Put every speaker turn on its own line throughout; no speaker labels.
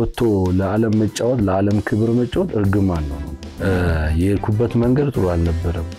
ወጥቶ ለዓለም መጫወት ለዓለም ክብር መጫወት እርግማን ነው ነው የሄድኩበት መንገድ ጥሩ አልነበረም።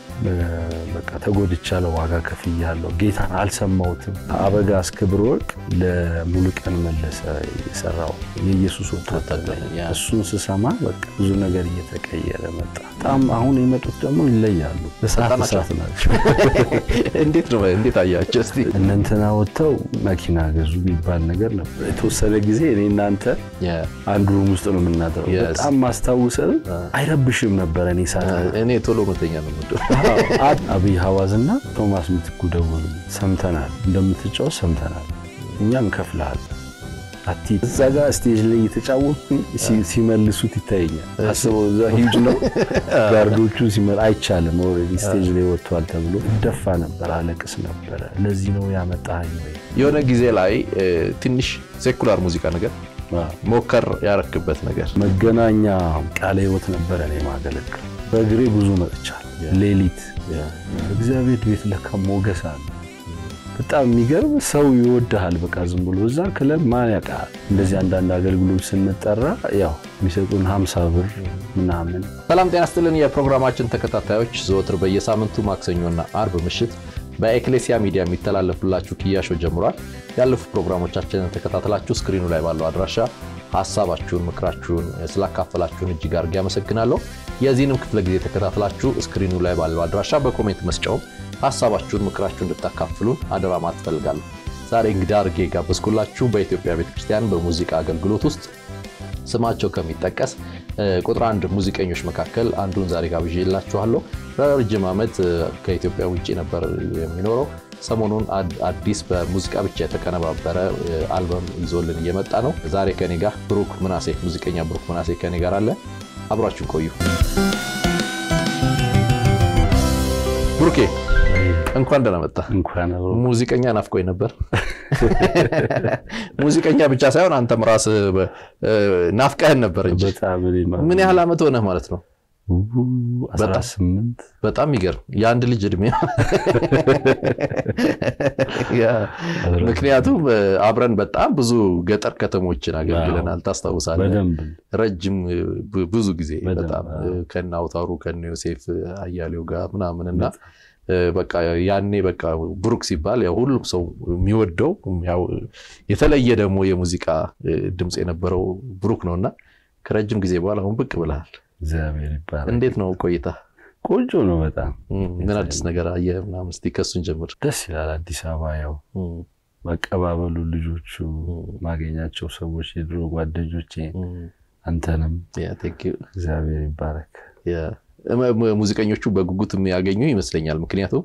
በቃ ተጎድቻለሁ፣ ዋጋ ከፍያለሁ፣ ጌታን አልሰማሁትም። አበጋዝ ክብረ ወርቅ ለሙሉቀን መለሰ የሰራው የኢየሱስ ወታደር እሱን ስሰማ በቃ ብዙ ነገር እየተቀየረ መጣ። በጣም አሁን የመጡት ደግሞ ይለያሉ። እሳት እሳት ናቸው።
እንዴት ነው እንዴት አያቸው? እስቲ
እነ እንትና ወጥተው መኪና ገዙ የሚባል ነገር ነበር። የተወሰነ ጊዜ እኔ እናንተ አንድ ሩም ውስጥ ነው የምናድረው። በጣም ማስታውሰን አይረብሽም ነበረ። እኔ ሳ
እኔ ቶሎ መተኛ ነው የምወደው።
አብይ ሀዋዝ እና ቶማስ ምትኩ ደወሉ። ሰምተናል፣ እንደምትጫወት ሰምተናል፣ እኛ እንከፍልሃል አቲ እዛ ጋር ስቴጅ ላይ እየተጫወትኩኝ ሲመልሱት ይታየኛል። አስበው እዛ ሂጅ ነው ጋርዶቹ ሲመል አይቻልም። ኦልሬዲ ስቴጅ ላይ ወጥቷል ተብሎ እደፋ ነበር፣ አለቅስ ነበረ። ለዚህ ነው ያመጣኸኝ ወይ
የሆነ ጊዜ ላይ ትንሽ ሴኩላር ሙዚቃ ነገር ሞከር ያረክበት ነገር
መገናኛ ቃለ ሕይወት ነበረ እኔ ማገለግል በእግሬ ብዙ መጥቻል። ሌሊት እግዚአብሔር ቤት ለካ ሞገስ አለ። በጣም የሚገርም ሰው ይወድሃል። በቃ ዝም ብሎ እዛ ክለብ ማን ያውቃል። እንደዚህ አንዳንድ አገልግሎት ስንጠራ ያው የሚሰጡን ሀምሳ ብር ምናምን።
ሰላም ጤና ስትልን የፕሮግራማችን ተከታታዮች ዘወትር በየሳምንቱ ማክሰኞና አርብ ምሽት በኤክሌሲያ ሚዲያ የሚተላለፍላችሁ ክያሾ ጀምሯል። ያለፉ ፕሮግራሞቻችንን ተከታተላችሁ ስክሪኑ ላይ ባለው አድራሻ ሀሳባችሁን፣ ምክራችሁን ስላካፈላችሁን እጅግ አድርጌ አመሰግናለሁ። የዚህንም ክፍለ ጊዜ ተከታትላችሁ ስክሪኑ ላይ ባለው አድራሻ በኮሜንት መስጫውም ሀሳባችሁን፣ ምክራችሁን እንድታካፍሉን አደራ ማለት እፈልጋለሁ። ዛሬ እንግዳ አድርጌ የጋበዝኩላችሁ በኢትዮጵያ ቤተክርስቲያን በሙዚቃ አገልግሎት ውስጥ ስማቸው ከሚጠቀስ ቁጥር አንድ ሙዚቀኞች መካከል አንዱን ዛሬ ጋብዤላችኋለሁ። ለረጅም ዓመት ከኢትዮጵያ ውጭ ነበር የሚኖረው። ሰሞኑን አዲስ በሙዚቃ ብቻ የተቀነባበረ አልበም ይዞልን እየመጣ ነው። ዛሬ ከኔ ጋር ብሩክ ምናሴ ሙዚቀኛ ብሩክ ምናሴ ከኔ ጋር አለ። አብራችሁን ቆዩ። ብሩኬ እንኳን ደህና መጣ።
እንኳን
ሙዚቀኛ ናፍቆኝ ነበር። ሙዚቀኛ ብቻ ሳይሆን አንተም ራስህ ናፍቀህን ነበር እንጂ ምን ያህል ዓመት ሆነህ ማለት ነው? በጣም ይገርም የአንድ ልጅ እድሜ። ምክንያቱም አብረን በጣም ብዙ ገጠር ከተሞችን አገልግለናል። ታስታውሳለህ? ረጅም ብዙ ጊዜ በጣም ከነ አውታሩ ከነ ዮሴፍ አያሌው ጋር ምናምን እና በቃ ያኔ በቃ ብሩክ ሲባል ያው ሁሉም ሰው የሚወደው ያው የተለየ ደግሞ የሙዚቃ ድምፅ የነበረው ብሩክ ነው እና ከረጅም ጊዜ በኋላ አሁን ብቅ ብለሃል።
እግዚአብሔር ይባላል።
እንዴት ነው ቆይታ?
ቆንጆ ነው በጣም።
ምን አዲስ ነገር አየህ ምናምን? እስኪ ከሱን ጀምር።
ደስ ይላል። አዲስ አበባ ያው መቀባበሉ፣ ልጆቹ ማገኛቸው ሰዎች፣ የድሮ ጓደኞቼ፣ አንተንም እግዚአብሔር ይባረክ።
ሙዚቀኞቹ በጉጉት የሚያገኙ ይመስለኛል። ምክንያቱም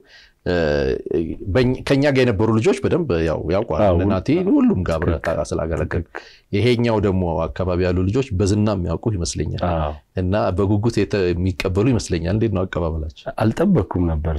ከኛ ጋር የነበሩ ልጆች በደንብ ያውቋል። ናቲ ሁሉም ጋር አብረህ ስላገለገል፣ ይሄኛው ደግሞ አካባቢ ያሉ ልጆች በዝና የሚያውቁ ይመስለኛል እና በጉጉት የሚቀበሉ ይመስለኛል። እንዴት ነው አቀባበላቸው?
አልጠበቅኩም ነበር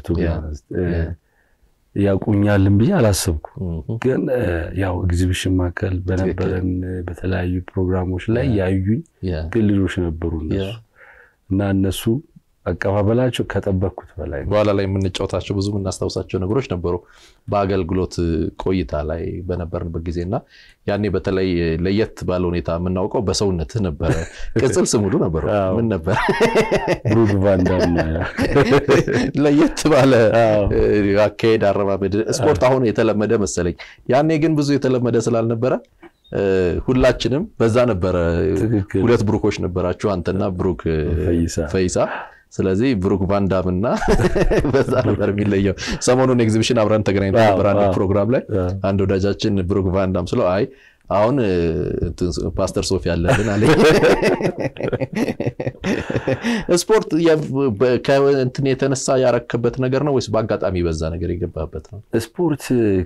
ያውቁኛልን ብዬ አላሰብኩ። ግን ያው ኤግዚቢሽን ማዕከል በነበረን በተለያዩ ፕሮግራሞች ላይ ያዩኝ ግን ልጆች ነበሩ እነሱ እና እነሱ አቀባበላቸው ከጠበቅኩት በላይ ነው።
በኋላ ላይ የምንጫወታቸው ብዙ የምናስታውሳቸው ነገሮች ነበሩ በአገልግሎት ቆይታ ላይ በነበርንበት ጊዜ እና ያኔ በተለይ ለየት ባለ ሁኔታ የምናውቀው በሰውነትህ ነበረ። ቅጽል ስሙሉ ነበረ ምን ነበር?
ብሩክ ቫንዳም።
ለየት ባለ አካሄድ፣ አረማመድ ስፖርት አሁን የተለመደ መሰለኝ። ያኔ ግን ብዙ የተለመደ ስላልነበረ ሁላችንም በዛ ነበረ። ሁለት ብሩኮች ነበራችሁ፣ አንተና ብሩክ ፈይሳ። ስለዚህ ብሩክ ቫንዳም እና በዛ ነበር የሚለየው። ሰሞኑን ኤግዚቢሽን አብረን ተገናኝተን ነበር አንድ ፕሮግራም ላይ አንድ ወዳጃችን ብሩክ ቫንዳም ስለው አይ አሁን ፓስተር ሶፊ ያለልን አለ። ስፖርት ከእንትን የተነሳ ያረክበት ነገር ነው ወይስ በአጋጣሚ በዛ ነገር የገባበት ነው?
ስፖርት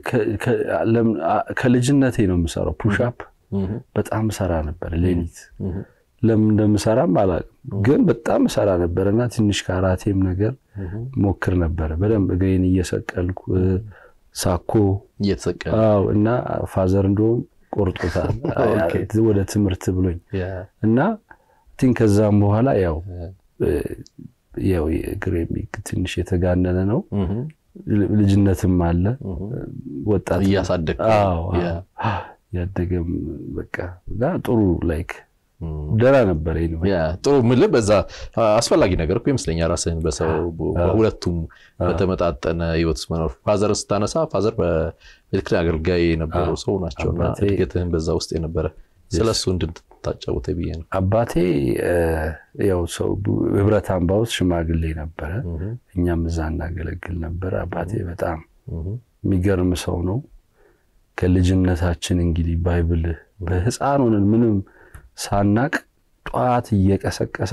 ከልጅነቴ ነው የምሰራው። ፑሽአፕ በጣም ሰራ ነበር ሌሊት። ለምን እንደምሰራም አላውቅም፣ ግን በጣም ሰራ ነበር እና ትንሽ ካራቴም ነገር ሞክር ነበረ በደንብ እግሬን እየሰቀልኩ ሳኮ
እየተሰቀለ
እና ፋዘር እንደውም ቆርጦታል ወደ ትምህርት ብሎኝ እና ቲን ከዛም በኋላ ያው ያው እግሬ ትንሽ የተጋነነ ነው። ልጅነትም አለ ወጣት
እያሳደግ
ያደገም በቃ እና ጥሩ ላይክ ደህና ነበረ።
ጥሩ ምልህ በዛ አስፈላጊ ነገር እኮ ይመስለኛል። ራስህን በሰው ሁለቱም በተመጣጠነ ህይወት ውስጥ መኖር። ፋዘር ስታነሳ ፋዘር በኤሌክትሪክ አገልጋይ የነበሩ ሰው ናቸውና እድገትህን በዛ ውስጥ የነበረ ስለሱ እንድታጫውተ ብዬ ነው።
አባቴ ያው ሰው ህብረት አምባ ውስጥ ሽማግሌ ነበረ። እኛም እዛ እናገለግል ነበረ። አባቴ በጣም የሚገርም ሰው ነው። ከልጅነታችን እንግዲህ ባይብል በህፃን ሆነን ምንም ሳናቅ ጠዋት እየቀሰቀሰ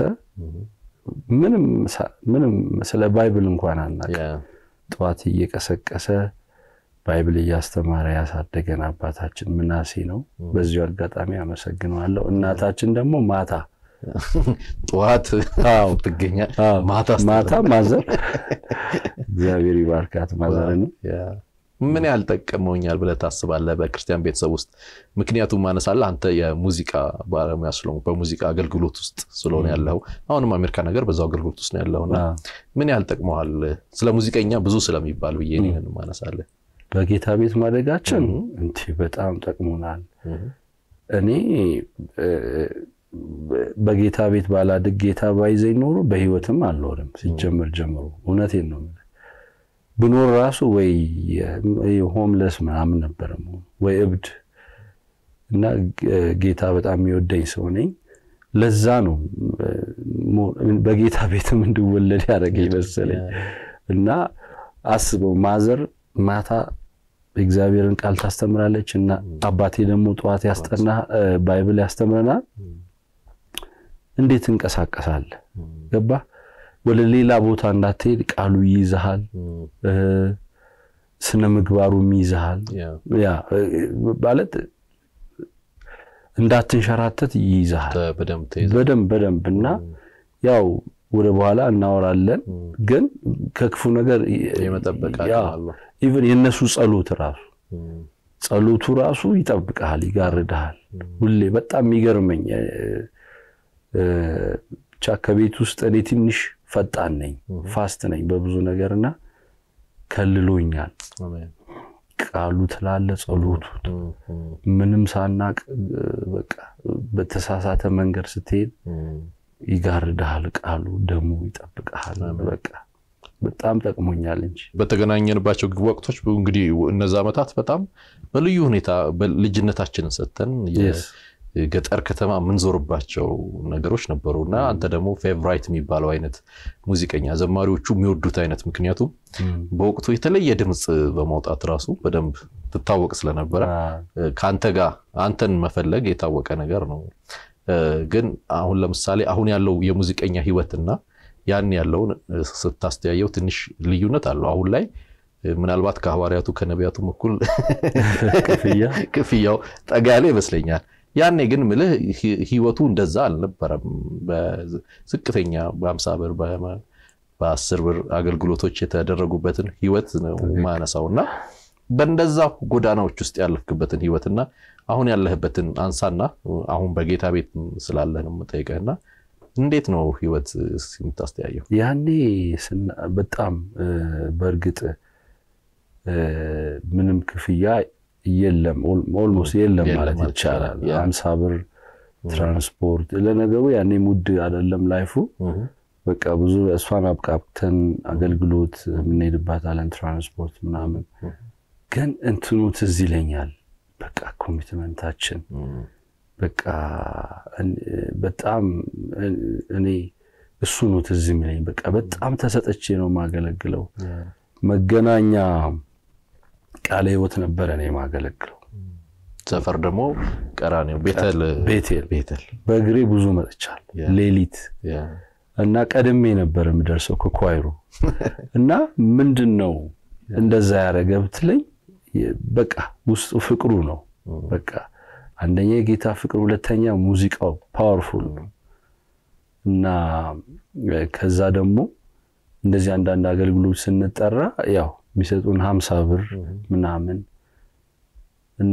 ምንም ስለ ባይብል እንኳን አናቅ ጠዋት እየቀሰቀሰ ባይብል እያስተማረ ያሳደገን አባታችን ምናሴ ነው። በዚሁ አጋጣሚ አመሰግነዋለሁ። እናታችን ደግሞ ማታ
ጠዋት ትገኛል፣
ማታ ማዘር እግዚአብሔር ይባርካት ማዘር ነው።
ምን ያህል ጠቀመውኛል ብለህ ታስባለህ? በክርስቲያን ቤተሰብ ውስጥ ምክንያቱም ማነሳለህ አንተ የሙዚቃ ባለሙያ ስለሆንክ በሙዚቃ አገልግሎት ውስጥ ስለሆነ ያለው አሁንም አሜሪካ ነገር በዛው አገልግሎት ውስጥ ነው ያለውና ምን ያህል ጠቅመዋል? ስለ ሙዚቀኛ ብዙ ስለሚባል ብዬ ይህን ማነሳለህ።
በጌታ ቤት ማደጋችን እንዲህ በጣም ጠቅሞናል። እኔ በጌታ ቤት ባላድግ ጌታ ባይዘኝ ኖሮ በህይወትም አልኖርም። ሲጀምር ጀምሮ እውነቴን ነው ብኖር ራሱ ወይ ሆምለስ ምናምን ነበረ ወይ እብድ እና ጌታ በጣም የሚወደኝ ሰው ነኝ። ለዛ ነው በጌታ ቤትም እንድወለድ ያደረገኝ መሰለኝ። እና አስበው ማዘር ማታ እግዚአብሔርን ቃል ታስተምራለች እና አባቴ ደግሞ ጠዋት ያስጠና ባይብል ያስተምረናል። እንዴት እንቀሳቀሳለህ? ገባ ወደ ሌላ ቦታ እንዳትሄድ ቃሉ ይይዝሃል፣ ስነ ምግባሩም ይይዝሃል። ያ ማለት እንዳትንሸራተት ይይዝሃል በደንብ በደንብ እና ያው ወደ በኋላ እናወራለን። ግን ከክፉ ነገር ኢቨን የእነሱ ጸሎት ራሱ ጸሎቱ ራሱ ይጠብቀሃል፣ ይጋርድሃል። ሁሌ በጣም የሚገርመኝ ብቻ ከቤት ውስጥ እኔ ትንሽ ፈጣን ነኝ፣ ፋስት ነኝ በብዙ ነገርና ከልሎኛል። ቃሉ ትላለ ጸሎቱ ምንም ሳናቅ በቃ በተሳሳተ መንገድ ስትሄድ ይጋርድሃል፣ ቃሉ ደግሞ ይጠብቀሃል። በቃ በጣም ጠቅሞኛል እንጂ
በተገናኘንባቸው ወቅቶች እንግዲህ እነዛ ዓመታት በጣም በልዩ ሁኔታ ልጅነታችንን ሰጥተን ገጠር ከተማ የምንዞርባቸው ነገሮች ነበሩ እና አንተ ደግሞ ፌቨራይት የሚባለው አይነት ሙዚቀኛ ዘማሪዎቹ የሚወዱት አይነት ምክንያቱም በወቅቱ የተለየ ድምፅ በማውጣት ራሱ በደንብ ትታወቅ ስለነበረ ከአንተ ጋር አንተን መፈለግ የታወቀ ነገር ነው። ግን አሁን ለምሳሌ አሁን ያለው የሙዚቀኛ ህይወትና ያን ያለውን ስታስተያየው ትንሽ ልዩነት አለው። አሁን ላይ ምናልባት ከሐዋርያቱ ከነቢያቱም እኩል ክፍያው ጠጋ ያለ ይመስለኛል። ያኔ ግን ምልህ ህይወቱ እንደዛ አልነበረም። በዝቅተኛ በአምሳ ብር በአስር ብር አገልግሎቶች የተደረጉበትን ህይወት ነው ማነሳው እና በእንደዛ ጎዳናዎች ውስጥ ያለፍክበትን ህይወትና አሁን ያለህበትን አንሳና አሁን በጌታ ቤት ስላለህ ነው የምጠይቀህና እንዴት ነው ህይወት የምታስተያየው?
ያኔ በጣም በእርግጥ ምንም ክፍያ የለም፣ ኦልሞስት የለም ማለት ይቻላል። አምሳ ብር ትራንስፖርት ለነገሩ ያኔ ሙድ አይደለም ላይፉ። በቃ ብዙ እሷን አብቃብተን አገልግሎት የምንሄድባታለን ትራንስፖርት ምናምን። ግን እንትኑ ትዝ ይለኛል በቃ ኮሚትመንታችን በቃ በጣም እኔ እሱ ነው ትዝ የሚለኝ። በቃ በጣም ተሰጠቼ ነው የማገለግለው። መገናኛ ቃለ ሕይወት ነበረ ነው የማገለግለው።
ሰፈር ደግሞ ቀራኔው ቤተል
ቤቴል
ቤተል
በእግሬ ብዙ መጥቻል። ሌሊት እና ቀድሜ ነበር የምደርሰው ከኳይሩ እና ምንድን ነው እንደዛ ያደረገ ብትለኝ በቃ ውስጡ ፍቅሩ ነው በቃ አንደኛ የጌታ ፍቅር፣ ሁለተኛ ሙዚቃው ፓወርፉል ነው እና ከዛ ደግሞ እንደዚህ አንዳንድ አገልግሎት ስንጠራ ያው የሚሰጡን ሀምሳ ብር ምናምን እና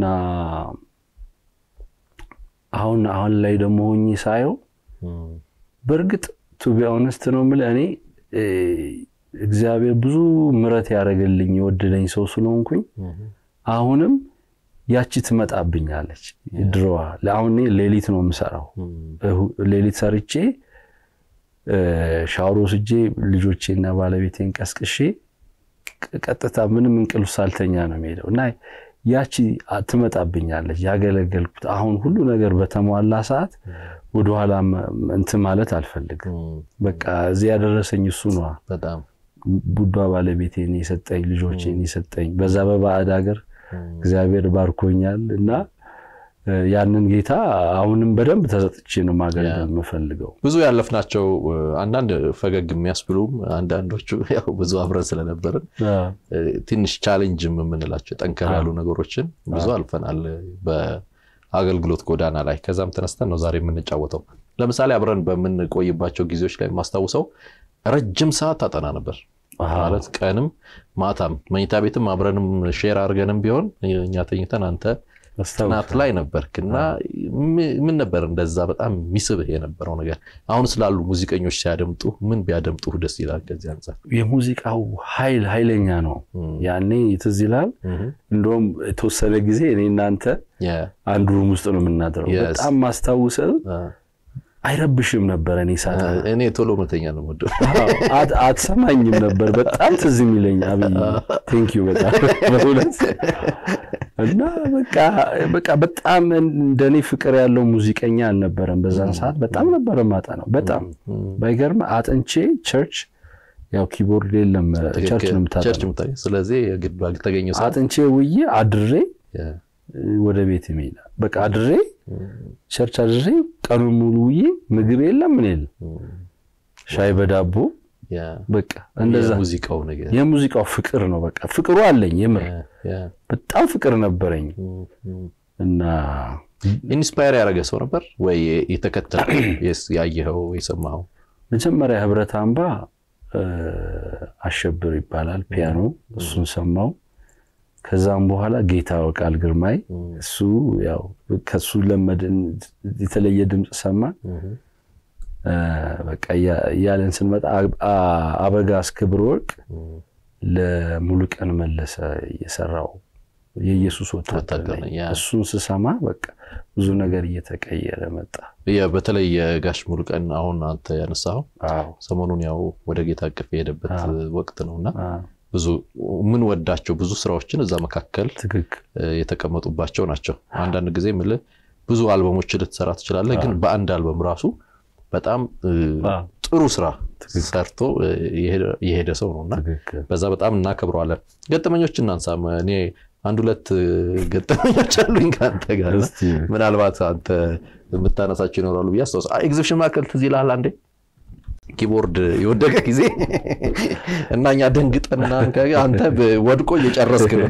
አሁን አሁን ላይ ደግሞ ሆኜ ሳየው በእርግጥ ቱቢ ኦነስት ነው የምልህ እኔ እግዚአብሔር ብዙ ምሕረት ያደረገልኝ የወደደኝ ሰው ስለሆንኩኝ አሁንም ያቺ ትመጣብኛለች ድሮዋ። አሁን እኔ ሌሊት ነው የምሰራው። ሌሊት ሰርቼ ሻወር ወስጄ ልጆቼና ባለቤቴን ቀስቅሼ ቀጥታ ምንም እንቅልፍ ሳልተኛ ነው የሚሄደው እና ያቺ ትመጣብኛለች። ያገለገልኩት አሁን ሁሉ ነገር በተሟላ ሰዓት ወደኋላ እንትን ማለት አልፈልግም። በቃ እዚህ ያደረሰኝ እሱ ነዋ።
በጣም
ቡዷ ባለቤቴን የሰጠኝ ልጆቼን የሰጠኝ በዛ በባዕድ ሀገር እግዚአብሔር ባርኮኛል እና ያንን ጌታ አሁንም በደንብ ተሰጥቼ ነው ማገልገል የምፈልገው።
ብዙ ያለፍናቸው አንዳንድ ፈገግ የሚያስብሉም አንዳንዶቹ ያው ብዙ አብረን ስለነበርን ትንሽ ቻሌንጅም የምንላቸው ጠንከር ያሉ ነገሮችን ብዙ አልፈናል በአገልግሎት ጎዳና ላይ። ከዛም ተነስተን ነው ዛሬ የምንጫወተው። ለምሳሌ አብረን በምንቆይባቸው ጊዜዎች ላይ የማስታውሰው ረጅም ሰዓት ታጠና ነበር ማለት ቀንም ማታም መኝታ ቤትም አብረንም ሼር አድርገንም ቢሆን እኛ ተኝተን አንተ ጥናት ላይ ነበርክ እና ምን ነበር እንደዛ በጣም የሚስብህ የነበረው ነገር? አሁን ስላሉ ሙዚቀኞች ሲያደምጡ ምን ቢያደምጡ ደስ ይላል? ከዚህ አንጻር
የሙዚቃው ኃይል ኃይለኛ ነው። ያኔ ትዝ ይላል። እንደውም የተወሰነ ጊዜ እኔ እናንተ አንድ ሩም ውስጥ ነው የምናድረው። በጣም ማስታውሰው አይረብሽም ነበር። እኔ ሳታ
እኔ ቶሎ መተኛ ነው ወደ
አትሰማኝም ነበር። በጣም ትዝ የሚለኝ አብይ ቴንኪዩ በጣም በእውነት እና በቃ በጣም እንደኔ ፍቅር ያለው ሙዚቀኛ አልነበረም በዛን ሰዓት። በጣም ነበረ ማጠናው በጣም ባይገርም አጥንቼ ቸርች ያው ኪቦርድ የለም ቸርች ነው የምታጠናው።
ስለዚህ የግድ ባልተገኘ
አጥንቼ ውዬ አድሬ ወደ ቤት የሚሄድ በቃ አድሬ ቸርች አድሬ ቀኑን ሙሉ ውዬ ምግብ የለም ምን የለም ሻይ በዳቦ በቃ እንደዛ
ሙዚቃው ነገር
የሙዚቃው ፍቅር ነው። በቃ ፍቅሩ አለኝ የምር በጣም ፍቅር ነበረኝ እና
ኢንስፓየር ያደረገ ሰው ነበር ወይ የተከተለ ያየኸው የሰማኸው?
መጀመሪያ ህብረት አምባ አሸብር ይባላል ፒያኖ፣ እሱን ሰማው። ከዛም በኋላ ጌታ ቃል ግርማይ እሱ ያው ከሱ ለመድን የተለየ ድምፅ ሰማን። በቃ እያለን ስንመጣ አበጋዝ ክብር ወርቅ ለሙሉቀን መለሰ የሰራው የኢየሱስ ወታደር ነኝ። እሱን ስሰማ በቃ ብዙ ነገር እየተቀየረ መጣ።
በተለይ የጋሽ ሙሉቀን አሁን አንተ ያነሳኸው ሰሞኑን ያው ወደ ጌታ እቅፍ የሄደበት ወቅት ነውና ብዙ የምንወዳቸው ብዙ ስራዎችን እዛ መካከል የተቀመጡባቸው ናቸው። አንዳንድ ጊዜ የምልህ ብዙ አልበሞች ልትሰራ ትችላለህ፣ ግን በአንድ አልበም ራሱ በጣም ጥሩ ስራ ሰርቶ የሄደ ሰው ነው እና በዛ በጣም እናከብረዋለን። ገጠመኞች እናንሳ። እኔ አንድ ሁለት ገጠመኞች አሉኝ ከአንተ ጋር ምናልባት አንተ የምታነሳቸው ይኖራሉ ብዬ አስታውስ። ኤግዚቢሽን ማዕከል ትዝ ይልሃል አንዴ ኪቦርድ የወደቀ ጊዜ እና እኛ ደንግጠና አንተ ወድቆ እየጨረስክ ነው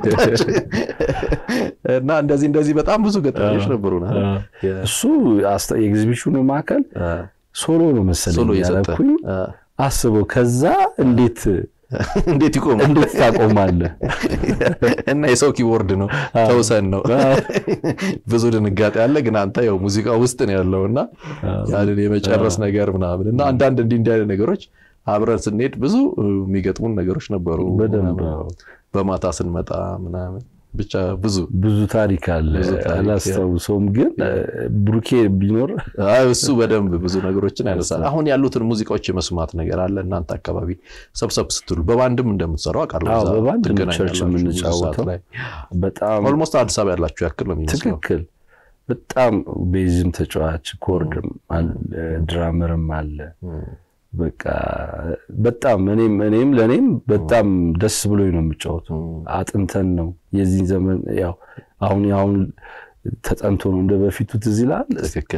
እና እንደዚህ እንደዚህ በጣም ብዙ ገጠመኞች ነበሩና
እሱ የኤግዚቢሽኑ ማዕከል ሶሎ ነው መሰለኝ ያደረኩኝ። አስበው ከዛ እንዴት
እንዴት ይቆማል?
እንዴት ታቆማለህ?
እና የሰው ኪቦርድ ነው ተውሰን ነው ብዙ ድንጋጤ አለ። ግን አንተ ያው ሙዚቃ ውስጥ ነው ያለው እና ያንን የመጨረስ ነገር ምናምን እና አንዳንድ እንዲህ እንዲህ አይነት ነገሮች አብረን ስንሄድ ብዙ የሚገጥሙን ነገሮች ነበሩ። በማታ ስንመጣ ምናምን ብቻ ብዙ
ብዙ ታሪክ አለ። አላስታውሰውም፣ ግን ብሩኬ ቢኖር
እሱ በደንብ ብዙ ነገሮችን ያነሳል። አሁን ያሉትን ሙዚቃዎች የመስማት ነገር አለ። እናንተ አካባቢ ሰብሰብ ስትሉ በባንድም እንደምትሰራው አውቃለሁ።
በባንድ ቸርች የምንጫወተው በጣም
ኦልሞስት አዲስ አበባ ያላችሁ ያክል ነው የሚመስለው።
ትክክል። በጣም ቤዝም ተጫዋች ኮርድም ድራመርም አለ። በቃ በጣም እኔም እኔም ለእኔም በጣም ደስ ብሎኝ ነው የምጫወተው። አጥንተን ነው የዚህን ዘመን ያው አሁን አሁን ተጠንቶ ነው እንደ በፊቱ ትዝ ይላል።
ትክክል።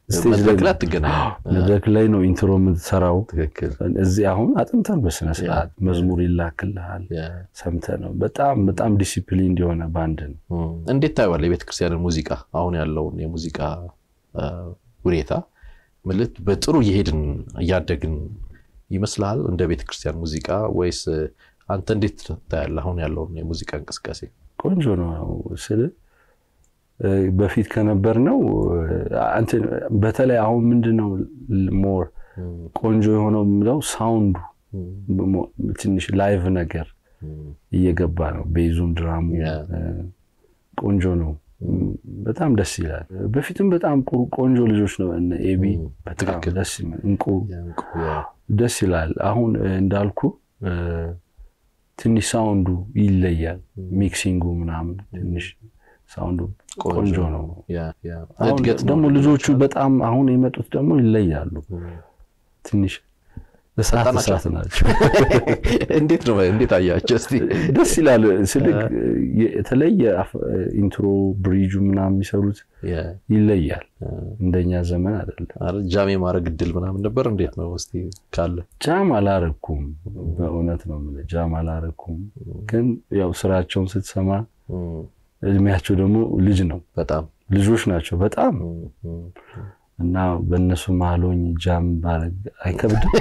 መድረክ ላይ ነው ኢንትሮ የምትሰራው። እዚህ አሁን አጥንተን በስነ ስርዓት መዝሙር ይላክልሃል ሰምተህ ነው። በጣም በጣም ዲሲፕሊን እንዲሆነ ባንድ ነው።
እንዴት ታየዋለህ የቤተክርስቲያንን ሙዚቃ አሁን ያለውን የሙዚቃ ሁኔታ ምልት በጥሩ እየሄድን እያደግን ይመስልሃል እንደ ቤተክርስቲያን ሙዚቃ ወይስ አንተ እንዴት ታያለህ አሁን ያለውን የሙዚቃ እንቅስቃሴ?
ቆንጆ ነው ስል በፊት ከነበር ነው በተለይ አሁን ምንድን ነው ሞር ቆንጆ የሆነው የምለው ሳውንዱ ትንሽ ላይቭ ነገር እየገባ ነው። ቤዙም ድራሙ ቆንጆ ነው። በጣም ደስ ይላል። በፊትም በጣም ቁ- ቆንጆ ልጆች ነው እነ ኤቢ በጣም
ትክክል።
ደስ ይላል። እንቁ
የእንቁ፣ ያ፣
ደስ ይላል። አሁን እ፣ እንዳልኩ እ፣ ትንሽ ሳውንዱ ይለያል። ሚክሲንጉ ምናምን ትንሽ ሳውንዱ ቆንጆ ነው።
ያ፣ ያ።
አሁን
እድገት ነው።
ደግሞ ልጆቹ በጣም አሁን የመጡት ደግሞ ይለያሉ። ትንሽ እሳት
ፈጣን ናቸው?
እሳት ናቸው።
እንዴት ነው እንዴት አያቸው እስቲ?
ደስ ይላል። ስልክ የተለየ አፍ- ኢንትሮ ብሪጁ ምናምን የሚሰሩት
ያ፣
ይለያል። እንደኛ ዘመን አይደለም።
ኧረ ጃም የማድረግ እድል ምናምን ነበር እንዴት ነው እስቲ ካለ
ጃም አላረኩም፣ በእውነት ነው የምልህ ጃም አላረኩም። ግን ያው ስራቸውን ስትሰማ እድሜያቸው ደግሞ ልጅ ነው፣
በጣም
ልጆች ናቸው በጣም እና በእነሱ መሀል ሆኜ ጃም ማድረግ አይከብድም።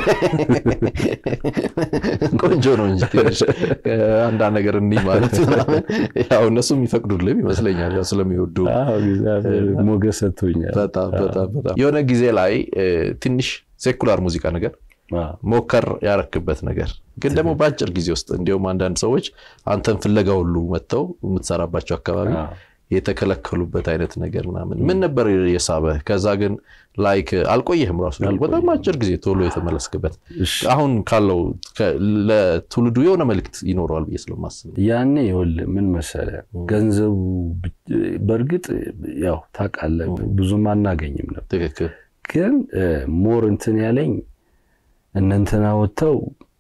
ቆንጆ ነው እንጂ ትንሽ አንዳንድ ነገር እንዲህ ማለት ምናምን ያው እነሱ የሚፈቅዱልም ይመስለኛል ያው ስለሚወዱ
አዎ፣ እግዚአብሔር ሞገስ ሰጥቶኛል።
በጣም በጣም በጣም የሆነ ጊዜ ላይ እ፣ ትንሽ ሴኩላር ሙዚቃ ነገር
አዎ፣
ሞከር ያረክበት ነገር ግን ደግሞ በአጭር ጊዜ ውስጥ እንዲሁም አንዳንድ ሰዎች አንተን ፍለጋ ሁሉ መጥተው የምትሰራባቸው አካባቢ
አዎ።
የተከለከሉበት አይነት ነገር ምናምን ምን ነበር የሳበህ? ከዛ ግን ላይክ አልቆየህም ራሱ በጣም አጭር ጊዜ ቶሎ የተመለስክበት
እሺ።
አሁን ካለው ከ- ለትውልዱ የሆነ መልእክት ይኖረዋል ብዬ ስለማስብ
ያኔ ይኸውልህ ምን መሰለህ ገንዘቡ ብ- በእርግጥ ያው ታውቃለህ ብዙም አናገኝም ነበር፣
ትክክል
ግን ሞር እንትን ያለኝ እነ እንትና ወጥተው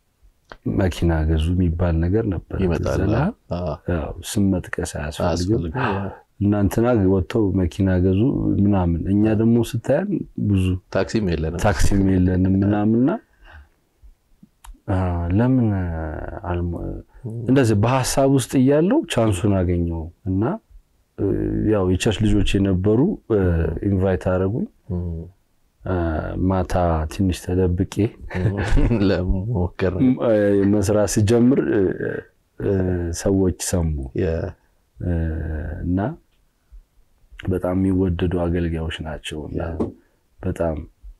መኪና ገዙ የሚባል ነገር ነበር።
ይመጣል
ትዝ ይልሃል?
አዎ፣
ያው ስም መጥቀስ አያስፈልግም።
አያስፈልግም።
እና እንትና ወጥተው መኪና ገዙ ምናምን፣ እኛ ደግሞ ስታያን ብዙ
ታክሲም የለንም
ታክሲም የለንም ምናምንና አ፣ ለምን አልሞ- እንደዚህ በሀሳብ ውስጥ እያለው ቻንሱን አገኘው እና እ፣ ያው የቸርች ልጆች የነበሩ ኢንቫይት አደረጉኝ።
እም፣
አ፣ ማታ ትንሽ ተደብቄ
ለመሞከር
ም- እ፣ መስራት ስጀምር እ፣ እ፣ ሰዎች ሰሙ
የ-
እ፣ እና በጣም የሚወደዱ አገልጋዮች ናቸው እና በጣም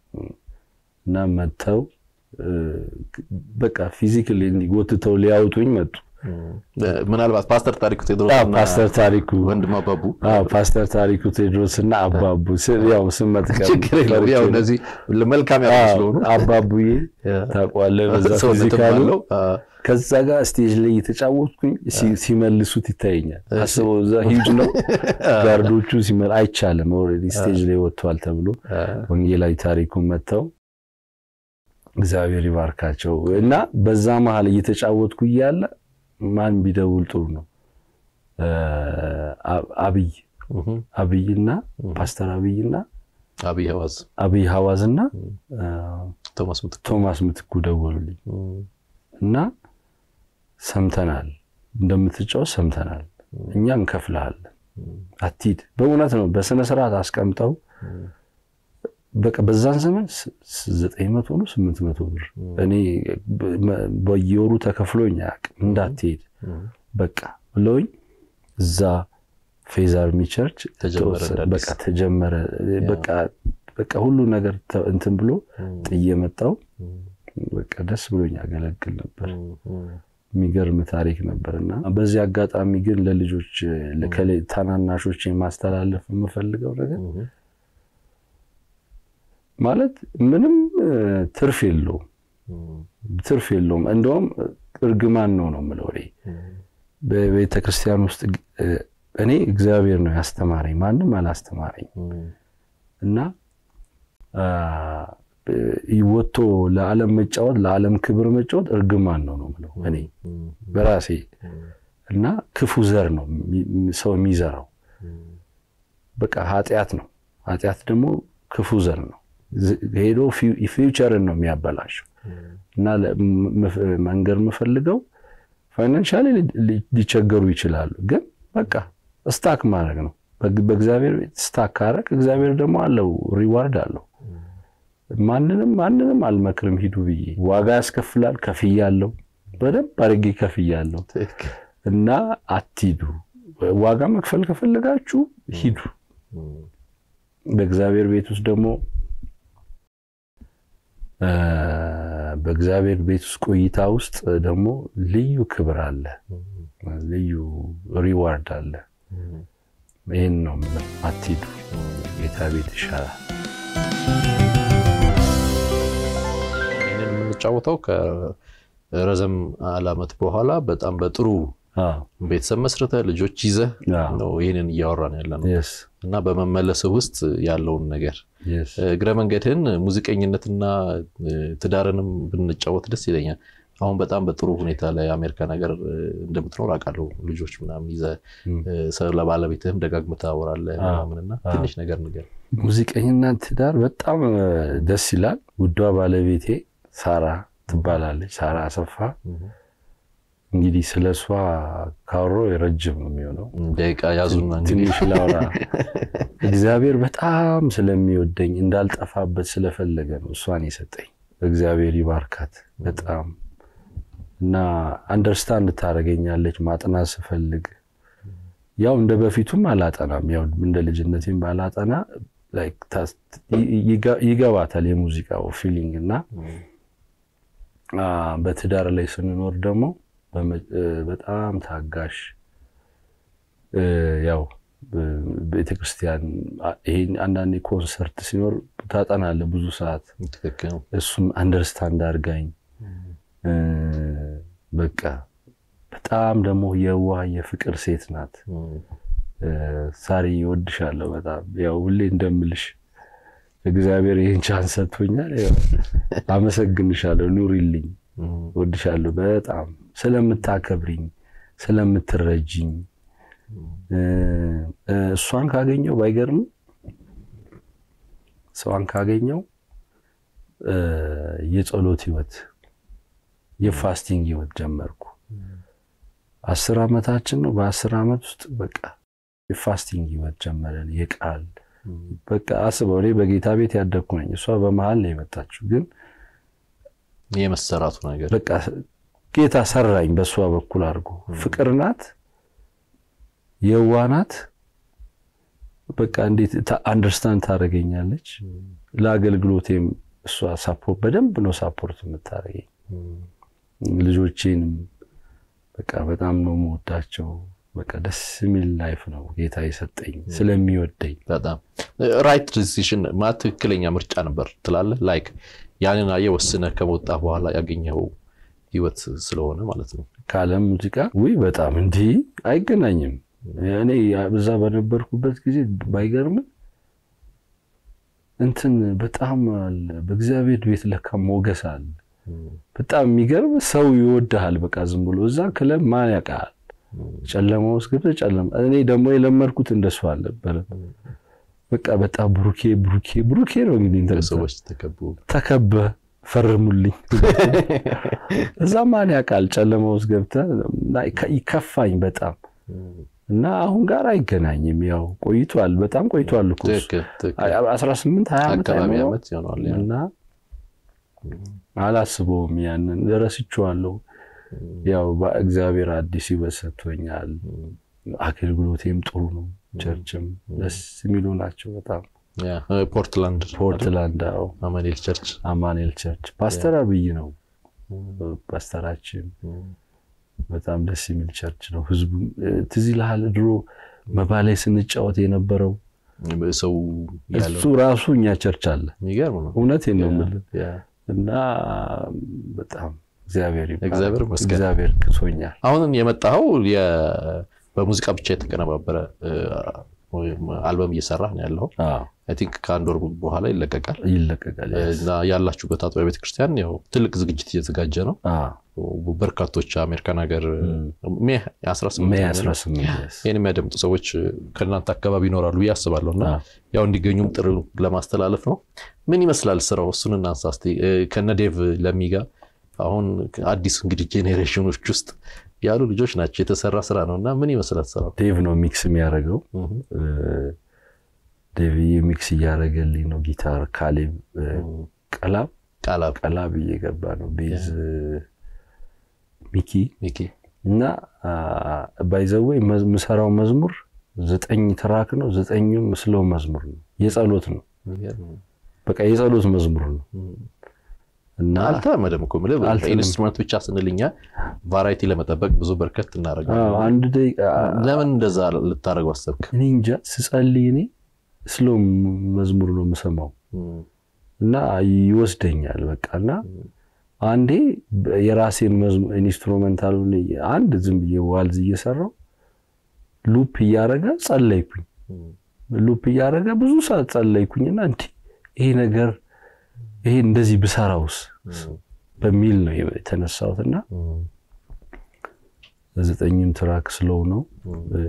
እና መጥተው እ፣ በቃ ፊዚካሊ ጎትተው ሊያወጡኝ መጡ።
ምናልባት ፓስተር ታሪኩ ቴድሮስ
አዎ፣
እና
ፓስተር ታሪኩ
ወንድም አባቡ
አዎ፣ ፓስተር ታሪኩ ቴድሮስ እና አባቡ ስ- ያው ስም መጥቀስ
ችግር የለውም ያው እነዚህ መልካም ያሉ ስለሆኑ
አባቡዬ ታውቀዋለህ፣ በዛ
ሰውነትም
ፊዚካሉ
አለው። አ፣
ከዛ ጋር ስቴጅ ላይ የተጫወትኩኝ ሲ- ሲመልሱት ይታየኛል። አስበው እዛ ሂጅ ነው ጋርዶቹ ሲመ- አይቻልም ኦልሬዲ ስቴጅ ላይ ወጥቷል ተብሎ ወንጌላዊ ታሪኩን መጥተው እግዚአብሔር ይባርካቸው እና በዛ መሀል እየተጫወትኩ እያለ ማን ቢደውል ጥሩ ነው እ፣ አ- አብይ
እህም፣
አብይና ፓስተር አብይና
አብይ ሐዋዝ
አብይ ሐዋዝና እ፣
ቶማስ ምትኩ
ቶማስ ምትኩ ደወሉልኝ
እም፣
እና ሰምተናል፣ እንደምትጫወት ሰምተናል፣ እኛ እንከፍልሃለን፣ አትሂድ። በእውነት ነው በስነ ስርዓት አስቀምጠው በቃ በዛን ዘመን ስ- ስ- ዘጠኝ መቶ ነው ስምንት መቶ ብር እኔ በ- መ- በየወሩ ተከፍሎኝ አያውቅም። እንዳትሄድ
እም፣
በቃ ብለውኝ እዛ ፌዝ አርሚ ቸርች
ተጀመረ
ተወሰነ።
እንደ አዲስ።
በቃ ተጀመረ። በቃ በቃ ሁሉ ነገር ተ- እንትን ብሎ
እም፣
ጥዬ መጣሁ።
እም፣
በቃ ደስ ብሎኝ ያገለግል ነበር።
እም፣ እም፣
የሚገርም ታሪክ ነበር እና በዚህ አጋጣሚ ግን ለልጆች ለከሌ- ታናናሾች ማስተላለፍ የምፈልገው ነገር
እም፣
ማለት ምንም እ፣ ትርፍ የለውም
እም፣
ትርፍ የለውም። እንደውም እርግማን ነው ነው የምለው እኔ
እም፣
በቤተ ክርስቲያን ውስጥ እ፣ እኔ እግዚአብሔር ነው ያስተማረኝ፣ ማንም አላስተማረኝ
እም፣
እና አ፣ እ፣ ወጥቶ ለዓለም መጫወት ለዓለም ክብር መጫወት እርግማን ነው ነው የምለው እኔ
እም፣
በራሴ
እም፣
እና ክፉ ዘር ነው የሚ- ሰው የሚዘራው
እም፣
በቃ ኃጢአት ነው። ኃጢአት ደግሞ ክፉ ዘር ነው። ዝ- ሄዶ ፊው- ፊውቸርን ነው የሚያበላሸው። እና ለ- ም- ምፍ- መንገር የምፈልገው ፋይናንሻሊ ሊቸገሩ ይችላሉ፣ ግን በቃ ስታክ ማድረግ ነው። በግ- በእግዚአብሔር ቤት ስታክ ካረግ እግዚአብሔር ደግሞ አለው ሪዋርድ አለው። ማንንም ማንንም አልመክርም ሂዱ ብዬ ዋጋ ያስከፍላል። ከፍያለሁ፣ በደንብ አድርጌ ከፍያለሁ።
ትክክል።
እና አትሂዱ። ዋጋ መክፈል ከፈለጋችሁ ሂዱ።
እም፣
በእግዚአብሔር ቤት ውስጥ ደግሞ እ፣ በእግዚአብሔር ቤት ውስጥ ቆይታ ውስጥ ደግሞ ልዩ ክብር አለ፣
እም፣
ልዩ ሪዋርድ አለ።
እም፣
ይህን ነው የምለው፣ አትሂዱ፣ ጌታ ቤት ይሻላል።
ይህንን የምንጫወተው ከረዘም ዓመት በኋላ በጣም በጥሩ ቤተሰብ መስርተ ልጆች ይዘህ ነው ይህንን እያወራን ያለ ነው እና በመመለስህ ውስጥ ያለውን ነገር እግረ መንገድህን ሙዚቀኝነትና ትዳርንም ብንጫወት ደስ ይለኛል። አሁን በጣም በጥሩ ሁኔታ ላይ አሜሪካ ነገር እንደምትኖር አውቃለሁ። ልጆች ምናምን ይዘህ ስለ ባለቤትህም ደጋግመህ ታወራለህ ምናምንና ትንሽ ነገር ንገር።
ሙዚቀኝና ትዳር በጣም ደስ ይላል። ውዷ ባለቤቴ ሳራ ትባላለች። ሳራ አሰፋ እንግዲህ ስለ እሷ ካወሮ ረጅም ነው የሚሆነው።
ደቂቃ ያዙና
ትንሽ ላውራ። እግዚአብሔር በጣም ስለሚወደኝ እንዳልጠፋበት ስለፈለገ ነው እሷን የሰጠኝ። እግዚአብሔር ይባርካት በጣም እና አንደርስታንድ ታደርገኛለች። ማጥናት ስፈልግ ያው እንደ በፊቱም አላጠናም፣ ያው እንደ ልጅነቴም ባላጠና ይገባታል የሙዚቃው ፊሊንግ እና በትዳር ላይ ስንኖር ደግሞ በጣም ታጋሽ ያው ቤተክርስቲያን ይሄን አንዳንዴ ኮንሰርት ሲኖር ታጠናለህ ብዙ ሰዓት። እሱም አንደርስታንድ አድርጋኝ በቃ በጣም ደግሞ የዋህ የፍቅር ሴት ናት። ሳሪ እወድሻለሁ በጣም ያው ሁሌ እንደምልሽ እግዚአብሔር ይህን ቻንስ ሰጥቶኛል። አመሰግንሻለሁ፣ ኑሪልኝ፣ እወድሻለሁ በጣም ስለምታከብሪኝ፣ ስለምትረጅኝ እሷን ካገኘው ባይገርም እሷን ካገኘው የጸሎት ህይወት የፋስቲንግ ህይወት ጀመርኩ። አስር ዓመታችን ነው። በአስር ዓመት ውስጥ በቃ የፋስቲንግ ህይወት ጀመረን። የቃል በቃ አስበው፣ እኔ በጌታ ቤት ያደግኩ ነኝ። እሷ በመሀል ነው የመጣችው። ግን
የመሰራቱ ነገር
በቃ ጌታ ሰራኝ በእሷ በኩል አድርጎ። ፍቅር ናት፣ የዋ ናት። በቃ እንዴት አንደርስታንድ ታደርገኛለች። ለአገልግሎቴም እሷ ሳፖርት በደንብ ነው ሳፖርት የምታደርገኝ። ልጆቼንም በቃ በጣም ነው የምወዳቸው። በቃ ደስ የሚል ላይፍ ነው ጌታ የሰጠኝ ስለሚወደኝ።
በጣም ራይት ዲሲሽን ማለት ትክክለኛ ምርጫ ነበር ትላለህ? ላይክ ያንን አየህ ወስነህ ከመውጣ በኋላ ያገኘኸው ህይወት ስለሆነ ማለት ነው።
ከዓለም ሙዚቃ ውይ በጣም እንዲህ አይገናኝም። እኔ በዛ በነበርኩበት ጊዜ ባይገርም እንትን በጣም አለ በእግዚአብሔር ቤት ለካ ሞገስ አለ። በጣም የሚገርም ሰው ይወድሃል። በቃ ዝም ብሎ እዛ ክለብ ማን ያውቃል? ጨለማ ውስጥ ገብተህ ጨለማ። እኔ ደግሞ የለመድኩት እንደሱ አልነበረም። በቃ በጣም ብሩኬ ብሩኬ ብሩኬ ነው እንግዲህ
ሰዎች
ተከበ ፈርሙልኝ። እዛ ማን ያውቃል? ጨለማ ውስጥ ገብተህ ይከፋኝ በጣም እና አሁን ጋር አይገናኝም። ያው ቆይቷል፣ በጣም ቆይቷል እኮ አስራ ስምንት ሀያ ዓመት እና አላስበውም። ያንን ረስቼዋለሁ። ያው እግዚአብሔር አዲስ ህይወት ሰጥቶኛል። አገልግሎቴም ጥሩ ነው። ቸርችም ደስ የሚሉ ናቸው በጣም
ፖርትላንድ
ፖርትላንድ አዎ፣
አማኑኤል ቸርች
አማኑኤል ቸርች ፓስተር አብይ ነው ፓስተራችን። በጣም ደስ የሚል ቸርች ነው። ህዝቡ ትዝ ይልሃል ድሮ መባ ላይ ስንጫወት የነበረው
ሰው
እሱ ራሱ እኛ ቸርች አለ።
የሚገርም ነው።
እውነቴን ነው የምልህ እና በጣም እግዚአብሔር
እግዚአብሔር ይመስገን
እግዚአብሔር ክሶኛል።
አሁን የመጣኸው በሙዚቃ ብቻ የተቀነባበረ አልበም እየሰራህ ነው ያለው። አይ ቲንክ ከአንድ ወር በኋላ ይለቀቃል
ይለቀቃል።
እና ያላችሁበት አጥቢያ ቤተክርስቲያን ያው ትልቅ ዝግጅት እየተዘጋጀ ነው። በርካቶች አሜሪካን ሀገር ሜይ 18 ይህን የሚያደምጡ ሰዎች ከእናንተ አካባቢ ይኖራሉ ብዬ አስባለሁ እና ያው እንዲገኙም ጥሪ ለማስተላለፍ ነው። ምን ይመስላል ስራው? እሱን እናንሳ እስኪ ከነ ዴቭ ለሚጋ አሁን አዲስ እንግዲህ ጄኔሬሽኖች ውስጥ ያሉ ልጆች ናቸው። የተሰራ ስራ ነው እና ምን ይመስላል ስራው?
ዴቭ ነው ሚክስ የሚያደርገው። ዴቭዬ ሚክስ እያደረገልኝ ነው። ጊታር ካሌብ ቀላብ
ቃላብ
ቀላብ እየገባ ነው። ቤዝ ሚኪ
ሚኪ
እና ባይዘወይ የምሰራው መዝሙር ዘጠኝ ትራክ ነው። ዘጠኙም ስለው መዝሙር ነው። የጸሎት ነው። በቃ የጸሎት መዝሙር ነው እና
አልተለመደም እኮ የምልህ
አልተለመደም።
ኢንስትሩመንት ብቻ ስንል እኛ ቫራይቲ ለመጠበቅ ብዙ በርከት
አዎ፣
እናደርጋለን።
አንድ ደቂቃ
ለምን እንደዛ ልታደርገው አሰብክ?
እኔ እንጃ ስጸልይ እኔ ስሎ መዝሙር ነው የምሰማው እና ይወስደኛል በቃ እና አንዴ የራሴን መዝሙ- ኢንስትሩሜንታሉን አንድ ዝም ብዬ ዋልዝ እየሰራው ሉፕ እያረገ ጸለይኩኝ። ሉፕ እያረገ ብዙ ሰዓት ጸለይኩኝና እንዲ ይሄ ነገር ይሄ እንደዚህ ብሰራውስ በሚል ነው የተነሳሁትና ዘጠኝም ትራክ ስሎው ነው እ፣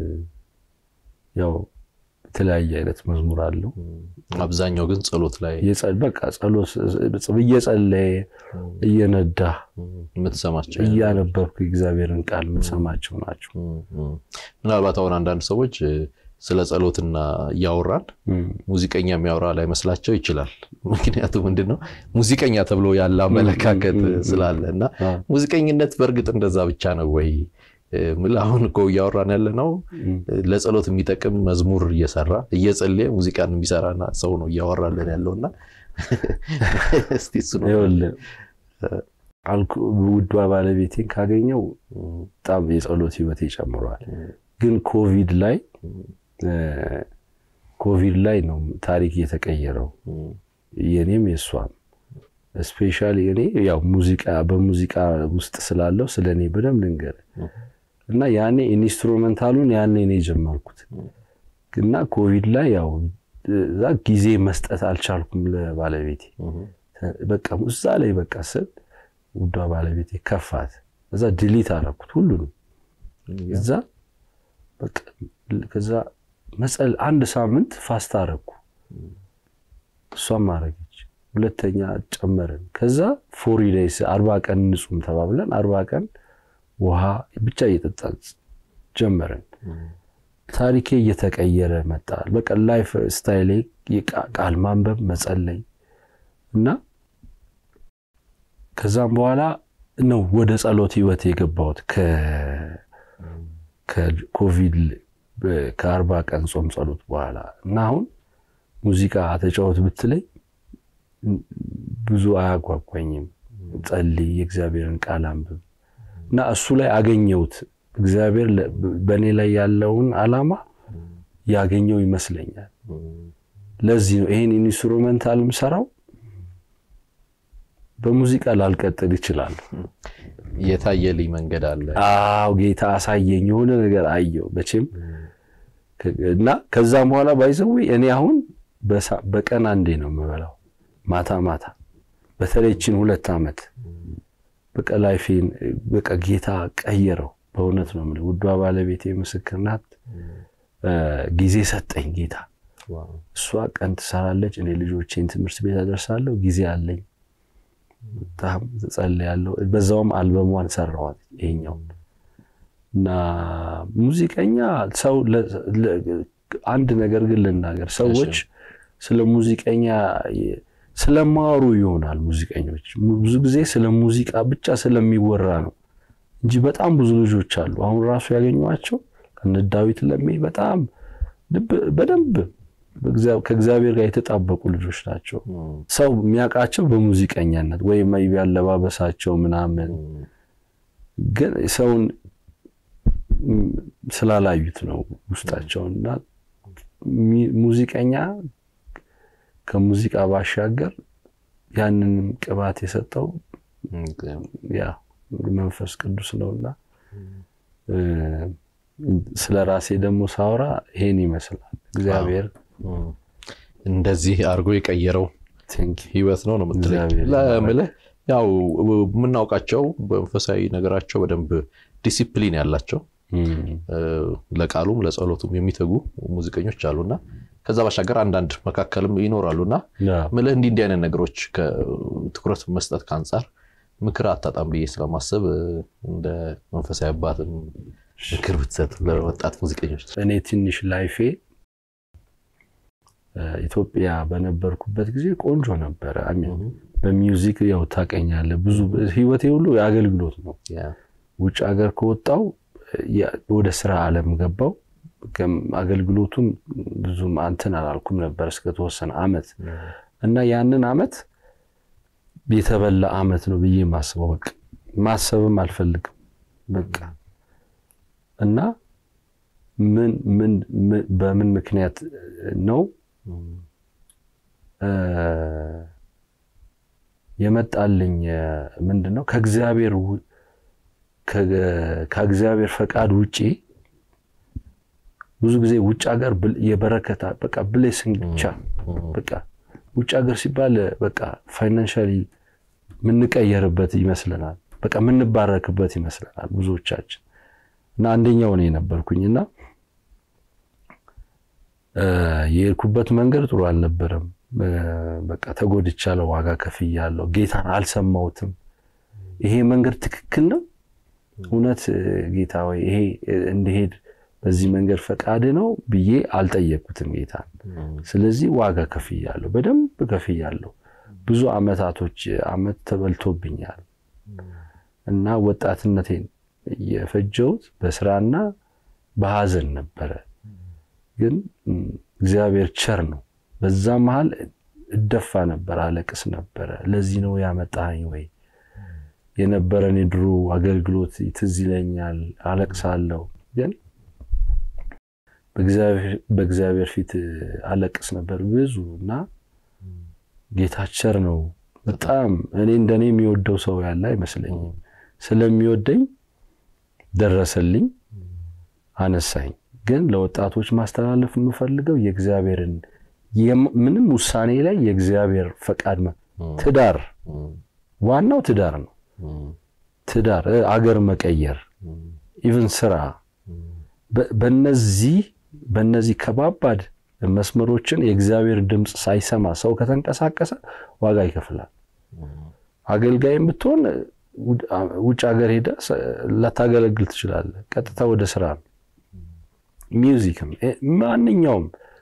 ያው የተለያየ አይነት መዝሙር አለው።
አብዛኛው ግን ጸሎት ላይ
የጸ- በቃ ጸሎት እየጸለየ እየነዳ
የምትሰማቸው
እያነበብክ እግዚአብሔርን ቃል የምትሰማቸው ናቸው።
ምናልባት አሁን አንዳንድ ሰዎች እ፣ ስለ ጸሎትና እያወራን
እም፣
ሙዚቀኛ የሚያወራ ላይመስላቸው ይችላል። ምክንያቱም ምንድን ነው ሙዚቀኛ ተብሎ ያለ አመለካከት
ም፣ ም፣ ም፣
ስላለ እና
አ፣
ሙዚቀኝነት በእርግጥ እንደዛ ብቻ ነው ወይ? እ፣ ምልህ አሁን እኮ እያወራን ያለ ነው
እም፣
ለጸሎት የሚጠቅም መዝሙር እየሰራ እየጸለየ ሙዚቃን የሚሰራና ሰው ነው እያወራለን ያለውና እስቲ እሱ ነው
ይኸውልህ አልኩ ውዷ ባለቤቴን ካገኘው በጣም የጸሎት ህይወት ይጨምረዋል። ግን ኮቪድ ላይ እ፣ ኮቪድ ላይ ነው ታሪክ የተቀየረው የኔም የእሷም ስፔሻሊ እኔ ያው ሙዚቃ በሙዚቃ ውስጥ ስላለው ስለ እኔ በደንብ ልንገርህ እና ያኔ ኢንስትሩሜንታሉን ያኔ ነው የጀመርኩት እና ኮቪድ ላይ ያው እዛ ጊዜ መስጠት አልቻልኩም ለባለቤቴ በቃ እዛ ላይ በቃ ስል ውዷ ባለቤቴ ከፋት እዛ ድሊት አደረኩት ሁሉንም እዛ በቃ ከዛ መጸል አንድ ሳምንት ፋስት አረኩ እሷም አረገች ሁለተኛ ጨመርን ከዛ ፎሪ ዴይስ አርባ ቀን ንጹም ተባብለን አርባ ቀን ውሃ ብቻ እየጠጣን ጀመርን ታሪኬ እየተቀየረ መጣ በቃ ላይፍ ስታይሌ የቃ- ቃል ማንበብ መጸለይ እና ከዛም በኋላ ነው ወደ ጸሎት ህይወት የገባሁት ከ- ከኮቪድ በ- ከአርባ ቀን ጾም ጸሎት በኋላ እና አሁን ሙዚቃ ተጫወት ብትለኝ ብዙ አያጓጓኝም። ጸልይ፣ የእግዚአብሔርን ቃል አንብብ እና እሱ ላይ አገኘሁት። እግዚአብሔር ለ- በእኔ ላይ ያለውን ዓላማ ያገኘው ይመስለኛል። ለዚህ ነው ይሄን ኢንስትሩሜንታል ምሰራው። በሙዚቃ ላልቀጥል ይችላል።
የታየልኝ መንገድ አለ።
አዎ ጌታ አሳየኝ፣ የሆነ ነገር አየው መቼም እና ከዛም በኋላ ባይዘው እኔ አሁን በሳ- በቀን አንዴ ነው የምበላው፣ ማታ ማታ። በተለይ ይህችን ሁለት ዓመት በቃ ላይፌን በቃ ጌታ ቀየረው። በእውነት ነው የምልህ። ውዷ ባለቤቴ ምስክር ናት። እ፣ ጊዜ ሰጠኝ ጌታ። እሷ ቀን ትሰራለች፣ እኔ ልጆቼን ትምህርት ቤት አደርሳለሁ። ጊዜ አለኝ፣ በጣም እጸልያለሁ። በዛውም አልበሟን ሰራዋት ይሄኛው እና ሙዚቀኛ ሰው ለ- ለ- አንድ ነገር ግን ልናገር፣ ሰዎች ስለ ሙዚቀኛ የ- ስለማወሩ ይሆናል ሙዚቀኞች mu- ብዙ ጊዜ ስለ ሙዚቃ ብቻ ስለሚወራ ነው እንጂ በጣም ብዙ ልጆች አሉ። አሁን ራሱ ያገኟቸው ከነ ዳዊት ለሜ በጣም ልብ- በደንብ በእግዚአ- ከእግዚአብሔር ጋር የተጣበቁ ልጆች ናቸው። ሰው የሚያውቃቸው በሙዚቀኛነት ወይም maybe አለባበሳቸው ምናምን ግን ሰውን ም፣ ስላላዩት ነው ውስጣቸውን እና ሚ- ሙዚቀኛ ከሙዚቃ ባሻገር ያንንም ቅባት የሰጠው ያ መንፈስ ቅዱስ ነውና እ፣ ስለ ራሴ ደግሞ ሳወራ ይሄን ይመስላል። እግዚአብሔር
እንደዚህ አድርጎ የቀየረው
ቴንክ
ህይወት ነው ነው የምትለኝ።
እግዚአብሔር
ለምልህ ያው የምናውቃቸው በመንፈሳዊ ነገራቸው በደንብ ዲሲፕሊን ያላቸው እ፣ ለቃሉም ለጸሎቱም የሚተጉ ሙዚቀኞች አሉና ከዛ ባሻገር አንዳንድ መካከልም ይኖራሉና ምልህ እንዲህ እንዲህ አይነት ነገሮች ትኩረት መስጠት ከአንጻር ምክር አታጣም ብዬ ስለማሰብ እ፣ እንደ መንፈሳዊ አባትም ምክር ብትሰጥ ለወጣት ሙዚቀኞች።
እኔ ትንሽ ላይፌ እ፣ ኢትዮጵያ በነበርኩበት ጊዜ ቆንጆ ነበረ። አሚን በሚውዚክ ያው ታውቀኛለህ፣ ብዙ ህይወቴ ሁሉ የአገልግሎት ነው።
ያ፣
ውጭ ሀገር ከወጣው ያ- ወደ ስራ ዓለም ገባው። ከም- አገልግሎቱን ብዙም አንተን አላልኩም ነበር እስከተወሰነ አመት እና ያንን አመት የተበላ ዓመት ነው ብዬ ማስበው በቃ ማሰብም አልፈልግም በቃ እና ምን ምን በምን ምክንያት ነው የመጣልኝ ምንድን ነው ከእግዚአብሔር ከእግዚአብሔር ፈቃድ ውጪ ብዙ ጊዜ ውጭ ሀገር የበረከታ በቃ ብሌሲንግ ብቻ በቃ ውጭ ሀገር ሲባል በቃ ፋይናንሻሊ የምንቀየርበት ይመስለናል። በቃ የምንባረክበት ይመስለናል ብዙዎቻችን እና አንደኛው ነው የነበርኩኝ እና የሄድኩበት መንገድ ጥሩ አልነበረም። በቃ ተጎድቻለሁ፣ ዋጋ ከፍያለሁ፣ ጌታን አልሰማሁትም። ይሄ መንገድ ትክክል ነው እውነት ጌታ ወይ ይሄ እንድሄድ በዚህ መንገድ ፈቃድ ነው ብዬ አልጠየቅኩትም ጌታን። ስለዚህ ዋጋ ከፍያለሁ፣ በደንብ ከፍያለሁ። ብዙ አመታቶች አመት ተበልቶብኛል እና ወጣትነቴን የፈጀሁት በስራና በሀዘን ነበረ። ግን እግዚአብሔር ቸር ነው። በዛ መሀል እደፋ ነበር፣ አለቅስ ነበረ። ለዚህ ነው ያመጣኝ ወይ የነበረን የድሮ አገልግሎት ትዝ ይለኛል፣ አለቅሳለሁ። ግን በእግዚአብሔር ፊት አለቅስ ነበር ብዙ እና ጌታ ቸር ነው በጣም እኔ እንደኔ የሚወደው ሰው ያለ አይመስለኝም። ስለሚወደኝ ደረሰልኝ፣ አነሳኝ። ግን ለወጣቶች ማስተላለፍ የምፈልገው የእግዚአብሔርን ምንም ውሳኔ ላይ የእግዚአብሔር ፈቃድ ትዳር ዋናው ትዳር ነው። ትዳር፣ አገር መቀየር፣ ኢቭን ስራ በነዚህ በነዚህ ከባባድ መስመሮችን የእግዚአብሔር ድምፅ ሳይሰማ ሰው ከተንቀሳቀሰ ዋጋ ይከፍላል። አገልጋይም ብትሆን ውጭ ሀገር ሄደ ላታገለግል ትችላለህ። ቀጥታ ወደ ስራ ነው። ሚውዚክም፣ ማንኛውም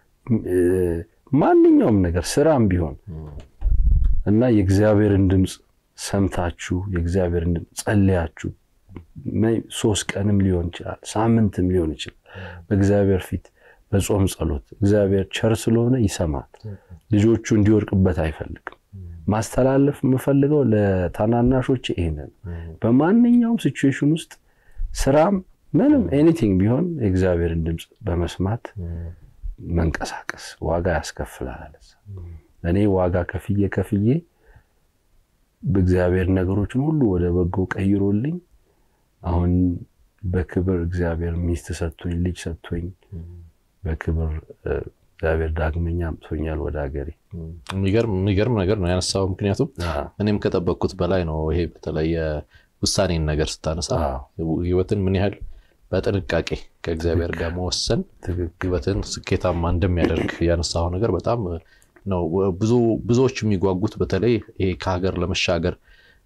ማንኛውም ነገር ስራም ቢሆን እና የእግዚአብሔርን ድምፅ ሰምታችሁ የእግዚአብሔርን ድምፅ ጸልያችሁ ሶስት ቀንም ሊሆን ይችላል፣ ሳምንትም ሊሆን ይችላል። በእግዚአብሔር ፊት በጾም ጸሎት እግዚአብሔር ቸር ስለሆነ ይሰማል። ልጆቹ እንዲወድቅበት አይፈልግም። ማስተላለፍ የምፈልገው ለታናናሾች ይሄንን በማንኛውም ሲቹዌሽን ውስጥ ስራም ምንም ኤኒቲንግ ቢሆን የእግዚአብሔርን ድምፅ በመስማት መንቀሳቀስ ዋጋ ያስከፍላል። እኔ ዋጋ ከፍዬ ከፍዬ በእግዚአብሔር ነገሮችን ሁሉ ወደ በጎ ቀይሮልኝ አሁን በክብር እግዚአብሔር ሚስት ሰጥቶኝ ልጅ ሰጥቶኝ በክብር እግዚአብሔር ዳግመኛ አምጥቶኛል ወደ ሀገሬ።
የሚገርም ነገር ነው ያነሳው። ምክንያቱም እኔም ከጠበቅኩት በላይ ነው። ይሄ በተለይ ውሳኔን ነገር ስታነሳ ህይወትን ምን ያህል በጥንቃቄ ከእግዚአብሔር ጋር መወሰን ህይወትን ስኬታማ እንደሚያደርግ ያነሳው ነገር በጣም ነው። ብዙዎች የሚጓጉት በተለይ ይሄ ከሀገር ለመሻገር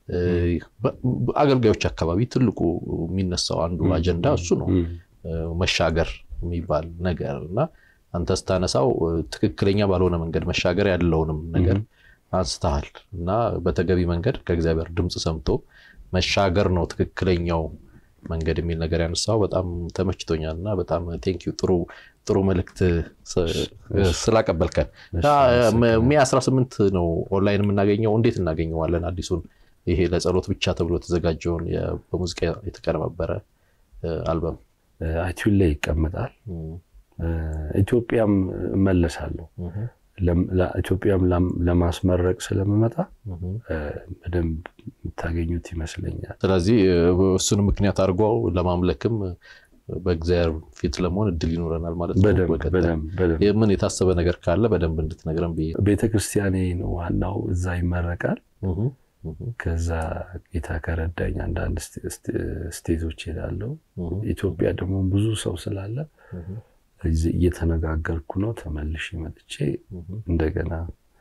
አገልጋዮች አካባቢ ትልቁ የሚነሳው አንዱ አጀንዳ እሱ ነው፣ መሻገር የሚባል ነገር እና አንተ ስታነሳው ትክክለኛ ባልሆነ መንገድ መሻገር ያለውንም ነገር አንስተሃል እና በተገቢ መንገድ ከእግዚአብሔር ድምፅ ሰምቶ መሻገር ነው ትክክለኛው መንገድ የሚል ነገር ያነሳው በጣም ተመችቶኛል እና በጣም ቴንኪው ጥሩ ጥሩ መልእክት ስላቀበልከን። ሜይ 18 ነው ኦንላይን የምናገኘው። እንዴት እናገኘዋለን? አዲሱን ይሄ ለጸሎት ብቻ ተብሎ የተዘጋጀውን በሙዚቃ የተቀነባበረ አልበም
አይቲዩን ላይ ይቀመጣል። ኢትዮጵያም እመለሳለሁ። ኢትዮጵያም ለማስመረቅ ስለምመጣ በደንብ የምታገኙት ይመስለኛል።
ስለዚህ እሱንም ምክንያት አድርጎ ለማምለክም በእግዚአብሔር ፊት ለመሆን እድል ይኖረናል ማለት ነው። ምን የታሰበ ነገር ካለ በደንብ እንድትነግረን ብዬ
ቤተክርስቲያኔ ነው ዋናው፣ እዛ ይመረቃል። ከዛ ጌታ ከረዳኝ አንዳንድ ስቴቶች ሄዳለሁ። ኢትዮጵያ ደግሞ ብዙ ሰው ስላለ እየተነጋገርኩ ነው። ተመልሼ መጥቼ እንደገና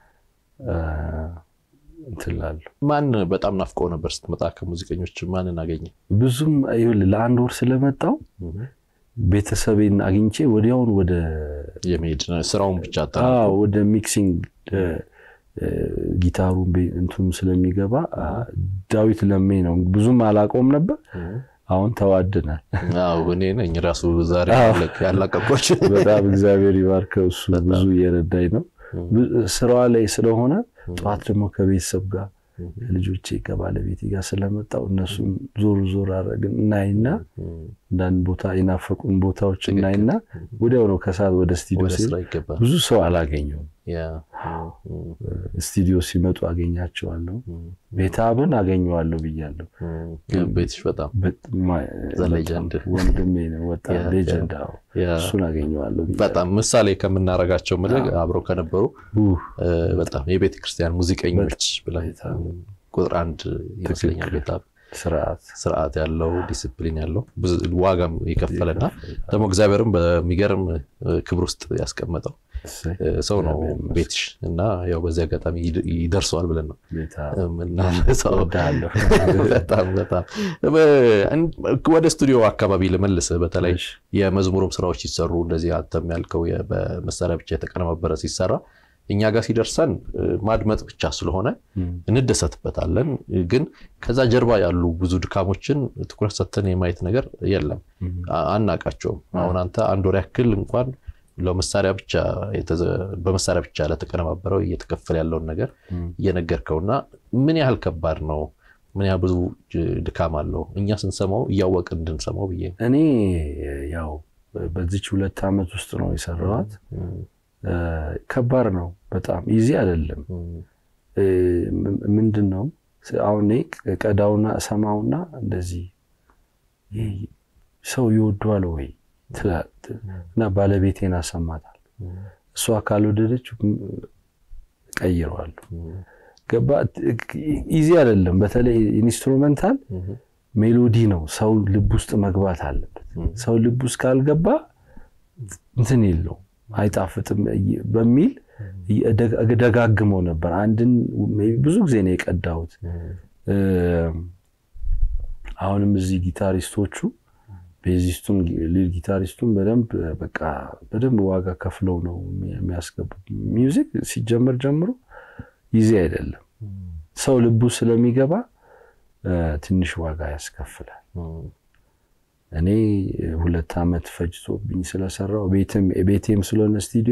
እንትላለሁ።
ማን በጣም ናፍቆ ነበር ስትመጣ? ከሙዚቀኞች ማንን አገኘ?
ብዙም ይኸውልህ ለአንድ ወር ስለመጣው ቤተሰቤን አግኝቼ ወዲያውን ወደ
የመሄድ ስራውን ብቻ
ወደ ሚክሲንግ ጊታሩን እንትኑ ስለሚገባ ዳዊት ለሜ ነው። ብዙም አላውቀውም ነበር። አሁን ተዋድናል።
እኔ ነኝ ራሱ ዛሬ ያላቀቆች።
በጣም እግዚአብሔር ይባርከው። እሱ ብዙ እየረዳኝ ነው። ስራዋ ላይ ስለሆነ ጠዋት ደግሞ ከቤተሰብ ጋር ከልጆቼ ከባለቤቴ ጋር ስለመጣው እነሱም ዞር ዞር አደረግን እናይና አንዳንድ ቦታ የናፈቁን ቦታዎች እናይና ወዲያው ነው ከሰዓት ወደ ስቱዲዮ
ወደ
ሲሄድ
ስራ ይገባል።
ብዙ ሰው አላገኘውም።
ያ
ስቱዲዮ ሲመጡ አገኛቸዋለሁ። ቤታብን አገኘዋለሁ ብያለሁ።
ቤትሽ በጣም
በጣም-
ሌጀንድ።
ወንድሜ ነው ወጣት
ያ፣
ሌጀንድ። አዎ፣
ያ
እሱን አገኘዋለሁ ብያለሁ።
በጣም ምሳሌ ከምናረጋቸው ምልህ አብረው ከነበሩ
ኡህ፣
እ፣ በጣም የቤተ ክርስቲያን ሙዚቀኞች ብለን
በጣም።
ቁጥር አንድ ይመስለኛል።
ትክክል።
ቤታ
ስርዓት
ስርዓት ያለው ዲስፕሊን ያለው ብዙ ዋጋም የከፈለና ደግሞ እግዚአብሔርም በሚገርም እ፣ ክብር ውስጥ ያስቀመጠው
እሰይ፣
እ፣ ሰው ነው
እግዚአብሔር ይመስገን።
ቤትሽ እና ያው በዚህ አጋጣሚ ይድ- ይደርሰዋል ብለን ነው
ቤታብ
የምናነሳው።
እወድሃለሁ።
በጣም በጣም እ፣ ወደ ስቱዲዮ አካባቢ ልመልስ። በተለይ
እሺ።
የመዝሙርም ስራዎች ሲሰሩ እንደዚህ አንተም ያልከው የ- በመሳሪያ ብቻ የተቀነባበረ ሲሰራ እኛ ጋር ሲደርሰን እ፣ ማድመጥ ብቻ ስለሆነ
እም፣
እንደሰትበታለን። ግን ከዛ ጀርባ ያሉ ብዙ ድካሞችን ትኩረት ሰጥተን የማየት ነገር የለም፣
እም፣
አ- አናቃቸውም። አሁን አንተ አንድ ወር ያክል እንኳን ለመሳሪያ ብቻ የተዘ- በመሳሪያ ብቻ ለተቀነባበረው እየተከፈለ ያለውን ነገር
እም።
እየነገርከውና ምን ያህል ከባድ ነው? ምን ያህል ብዙ ጅ- ድካም አለው? እኛ ስንሰማው እያወቅን እንድንሰማው ብዬ ነው።
እኔ ያው በዚች ሁለት ዓመት ውስጥ ነው የሰራኋት። እ፣ ከባድ ነው በጣም ኢዚ አይደለም። እ፣ ም- ምንድን ነው አሁን እኔ ቀዳውና ሰማውና እንደዚህ ይህ ሰው ይወደዋል ወይ ትላ- እና ባለቤቴን አሰማታል። እሷ ካልወደደች ቀይረዋለሁ። ገባ ኢዚ አይደለም። በተለይ ኢንስትሩመንታል ሜሎዲ ነው። ሰው ልብ ውስጥ መግባት አለበት። ሰው ልብ ውስጥ ካልገባ እንትን የለው አይጣፍጥም በሚል ደጋግመው ነበር። አንድን ብዙ ጊዜ ነው የቀዳሁት። አሁንም እዚህ ጊታሪስቶቹ ቤዚስቱን ሊድ ጊታሪስቱን በደንብ በቃ በደንብ ዋጋ ከፍለው ነው የሚያስገቡ። ሚውዚክ ሲጀመር ጀምሮ ይዜ አይደለም። ሰው ልቡ ስለሚገባ ትንሽ ዋጋ ያስከፍላል። እኔ ሁለት ዓመት ፈጅቶብኝ ስለሰራው ቤቴም ስለሆነ ስቱዲዮ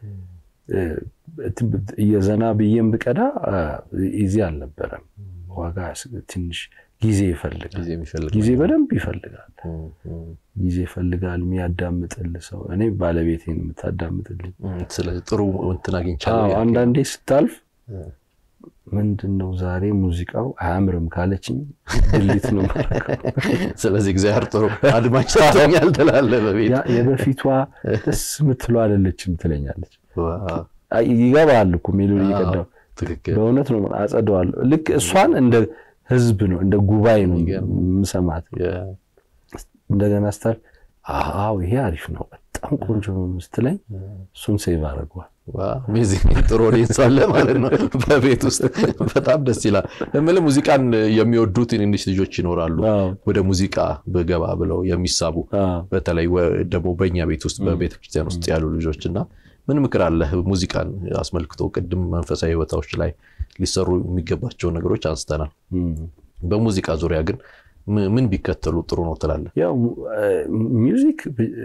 እየዘና ብዬም ብቀዳ ይዜ አልነበረም። ዋጋ ትንሽ ጊዜ ይፈልጋል። ጊዜ በደንብ ይፈልጋል። ጊዜ ይፈልጋል። የሚያዳምጥል ሰው እኔ ባለቤቴን የምታዳምጥልኝ።
ስለዚህ ጥሩ እንትን አግኝቻለሁ።
አንዳንዴ ስታልፍ ምንድን ነው ዛሬ ሙዚቃው አያምርም ካለችኝ ድሊት ነው ማረገው።
ስለዚህ እግዚአብሔር ጥሩ አድማጭ ሰጥቶኛል ትላለህ። በቤት
የበፊቷ ደስ የምትለው አይደለችም ትለኛለች። ይገባል እኮ ሜሎዲ እየቀዳሁ በእውነት ነው አጸደዋለሁ። ልክ እሷን እንደ ህዝብ ነው እንደ ጉባኤ ነው የምሰማት። እንደገና ስታል አዎ ይሄ አሪፍ ነው በጣም ቆንጆ ነው ስትለኝ እሱን ሴቭ አድርገዋል።
ጥሩ ኦዲየንስ አለ ማለት ነው በቤት ውስጥ በጣም ደስ ይላል። የምልህ ሙዚቃን የሚወዱ ትንንሽ ልጆች ይኖራሉ፣ ወደ ሙዚቃ በገባ ብለው የሚሳቡ በተለይ ደግሞ በእኛ ቤት ውስጥ በቤተክርስቲያን ውስጥ ያሉ ልጆች እና ምን ምክር አለህ ሙዚቃን አስመልክቶ? ቅድም መንፈሳዊ ቦታዎች ላይ ሊሰሩ የሚገባቸው ነገሮች አንስተናል። በሙዚቃ ዙሪያ ግን ምን ቢከተሉ ጥሩ ነው ትላለህ?
ያው ሚውዚክ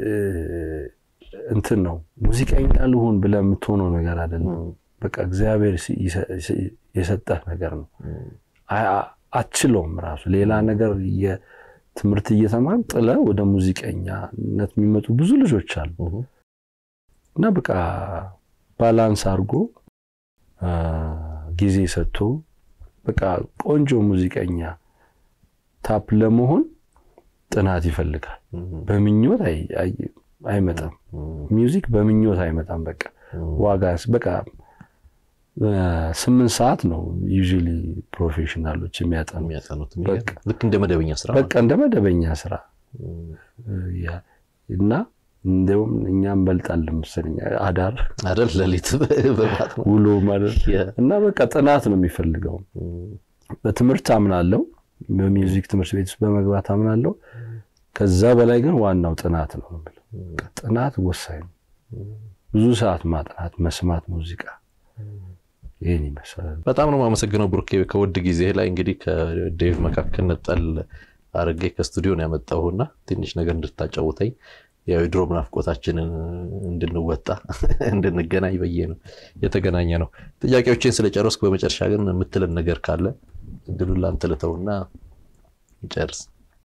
እንትን ነው ሙዚቀኛ ልሁን ብለህ የምትሆነው ነገር አይደለም። በቃ እግዚአብሔር የሰጠህ ነገር ነው። አትችለውም ራሱ ሌላ ነገር ትምህርት እየተማር ጥለህ ወደ ሙዚቀኛነት የሚመጡ ብዙ ልጆች አሉ እና በቃ ባላንስ አድርጎ ጊዜ ሰጥቶ በቃ ቆንጆ ሙዚቀኛ ታፕ ለመሆን ጥናት ይፈልጋል። በምኞት አይመጣም። ሚውዚክ በምኞት አይመጣም። በቃ ዋጋ በቃ ስምንት ሰዓት ነው ዩዥዋሊ ፕሮፌሽናሎች የሚያጠኑት
ልክ እንደ መደበኛ ስራ
በቃ እንደ መደበኛ ስራ እና እንዲሁም እኛ እንበልጣለን መሰለኝ አዳር
አይደል ሌሊት
ውሎ ማለት እና በቃ ጥናት ነው የሚፈልገው። በትምህርት አምናለው በሚውዚክ ትምህርት ቤት ውስጥ በመግባት አምናለው። ከዛ በላይ ግን ዋናው ጥናት ነው። ጥናት ወሳኝ ነው። ብዙ ሰዓት ማጥናት፣ መስማት ሙዚቃ ይህን ይመስላል።
በጣም ነው የማመሰግነው ብሩኬ። ከውድ ጊዜ ላይ እንግዲህ ከዴቭ መካከል ነጠል አድርጌ ከስቱዲዮ ነው ያመጣሁና ትንሽ ነገር እንድታጫውተኝ የድሮ ናፍቆታችንን እንድንወጣ እንድንገናኝ በየ ነው የተገናኘ ነው። ጥያቄዎችን ስለጨረስኩ በመጨረሻ ግን የምትለን ነገር ካለ እድሉን ላንተ ልተውና ጨርስ።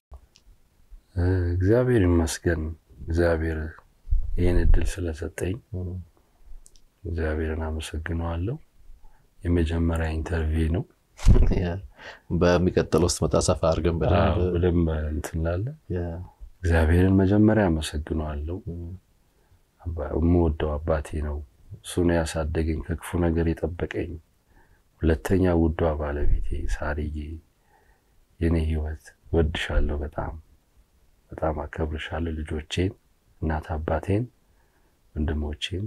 እግዚአብሔር ይመስገን። እግዚአብሔር ይህን እድል ስለሰጠኝ እግዚአብሔርን አመሰግነዋለሁ። የመጀመሪያ ኢንተርቪው ነው።
በሚቀጥለው ስትመጣ ሰፋ አድርገን በደንብ
በደንብ እንትን ላለ እግዚአብሔርን መጀመሪያ አመሰግነዋለሁ። የምወደው አባቴ ነው። እሱ ነው ያሳደገኝ፣ ከክፉ ነገር የጠበቀኝ። ሁለተኛ ውዷ ባለቤቴ ሳርዬ፣ የኔ ህይወት ወድሻለሁ። በጣም በጣም አከብርሻለሁ። ልጆቼን፣ እናት አባቴን፣ ወንድሞቼን፣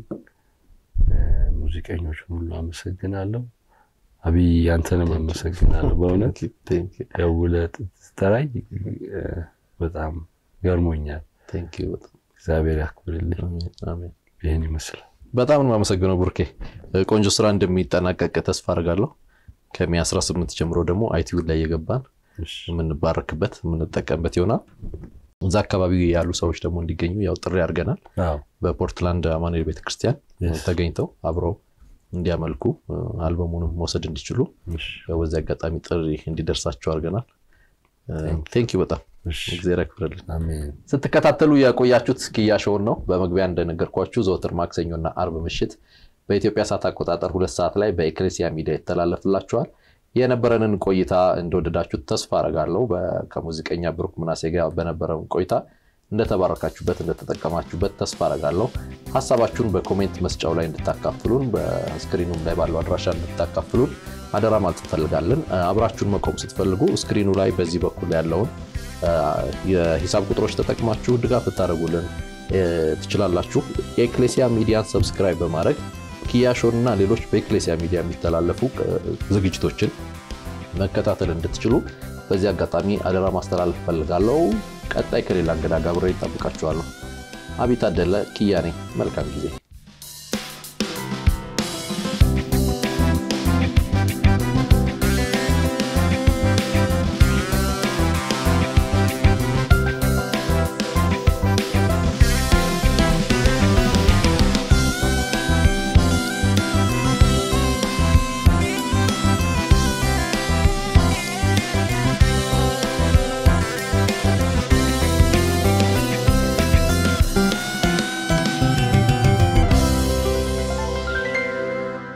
ሙዚቀኞችን ሁሉ አመሰግናለሁ። አብይ አንተንም አመሰግናለሁ። በእውነት ደውለህ ስትጠራኝ በጣም ገርሞኛል። እግዚአብሔር ያክብርልኝ። ይህን ይመስላል።
በጣም ነው የማመሰግነው ቡርኬ። ቆንጆ ስራ እንደሚጠናቀቅ ተስፋ አድርጋለሁ። ከሚ 18 ጀምሮ ደግሞ አይቲዩ ላይ የገባን የምንባረክበት የምንጠቀምበት ይሆናል። እዛ አካባቢ ያሉ ሰዎች ደግሞ እንዲገኙ ያው ጥሪ አድርገናል። በፖርትላንድ አማኑኤል ቤተክርስቲያን ተገኝተው አብረው እንዲያመልኩ አልበሙንም መውሰድ እንዲችሉ በዚህ አጋጣሚ ጥሪ እንዲደርሳቸው አድርገናል። ቴንክ ዩ በጣም እግዚአብሔር ያክብርልን። ስትከታተሉ የቆያችሁት ኪያ ሾውን ነው። በመግቢያ እንደነገርኳችሁ ዘወትር ማክሰኞና አርብ ምሽት በኢትዮጵያ ሰዓት አቆጣጠር ሁለት ሰዓት ላይ በኤክሌሲያ ሚዲያ ይተላለፍላችኋል። የነበረንን ቆይታ እንደወደዳችሁት ተስፋ አረጋለሁ። ከሙዚቀኛ ብሩክ ምናሴ ጋር በነበረውን ቆይታ እንደተባረካችሁበት እንደተጠቀማችሁበት ተስፋ አረጋለሁ። ሀሳባችሁን በኮሜንት መስጫው ላይ እንድታካፍሉን፣ በስክሪኑም ላይ ባለው አድራሻ እንድታካፍሉን አደራ ማለት እንፈልጋለን። አብራችሁን መቆም ስትፈልጉ ስክሪኑ ላይ በዚህ በኩል ያለውን የሂሳብ ቁጥሮች ተጠቅማችሁ ድጋፍ ልታደርጉልን ትችላላችሁ። የኤክሌሲያ ሚዲያን ሰብስክራይብ በማድረግ ኪያሾን እና ሌሎች በኤክሌሲያ ሚዲያ የሚተላለፉ ዝግጅቶችን መከታተል እንድትችሉ በዚህ አጋጣሚ አደራ ማስተላለፍ እፈልጋለሁ። ቀጣይ ከሌላ እንግዳ ጋር አብሬ እጠብቃችኋለሁ። አቤት አደለ ኪያ ነኝ። መልካም ጊዜ